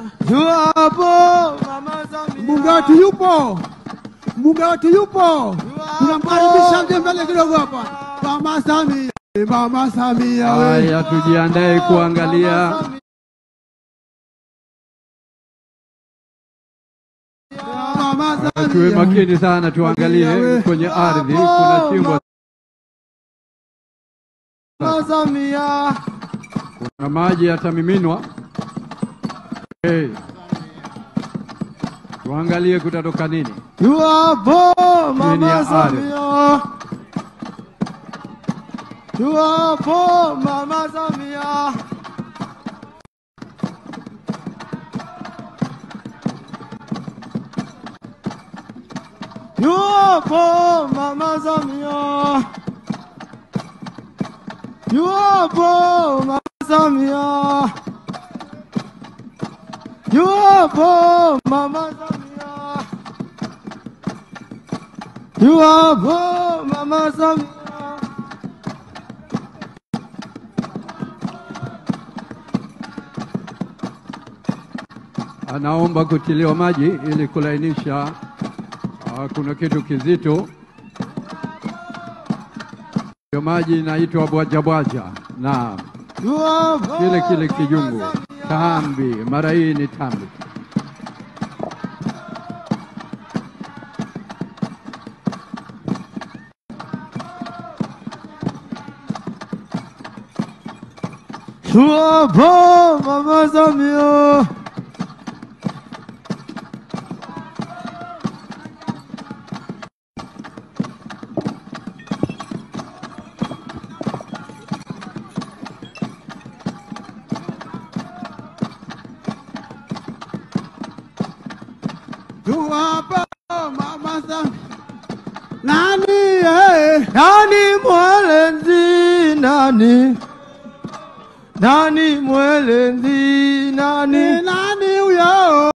yupo Mama Samia. Mbunge wetu yupo, mbunge wetu yupo, tunamkaribisha mje mbele kidogo hapa. Mama Samia, Mama Samia we. Haya, tujiandae kuangalia Mama Samia. tuwe makini sana, tuangalie kwenye ardhi, kuna shimo, Mama Samia. kuna maji yatamiminwa. Hey. Tuangalie kutatoka nini. Yupo Chini Mama ya ardhi. Samia. Yupo Mama Samia. Yupo Mama Samia. Yupo Mama Samia. Yupo Mama Samia. Yupo Mama Samia. Anaomba kutiliwa maji ili kulainisha. ah, kuna kitu kizito, hiyo maji inaitwa bwajabwaja na Yupo kile kile Mama kijungu Samia. tambi, mara hii ni tambi. Yupo Mama Samia. Tuwapa Mama Samia. Nani eh? Nani mwelenzi nani? Nani mwelenzi nani? Nani huyo?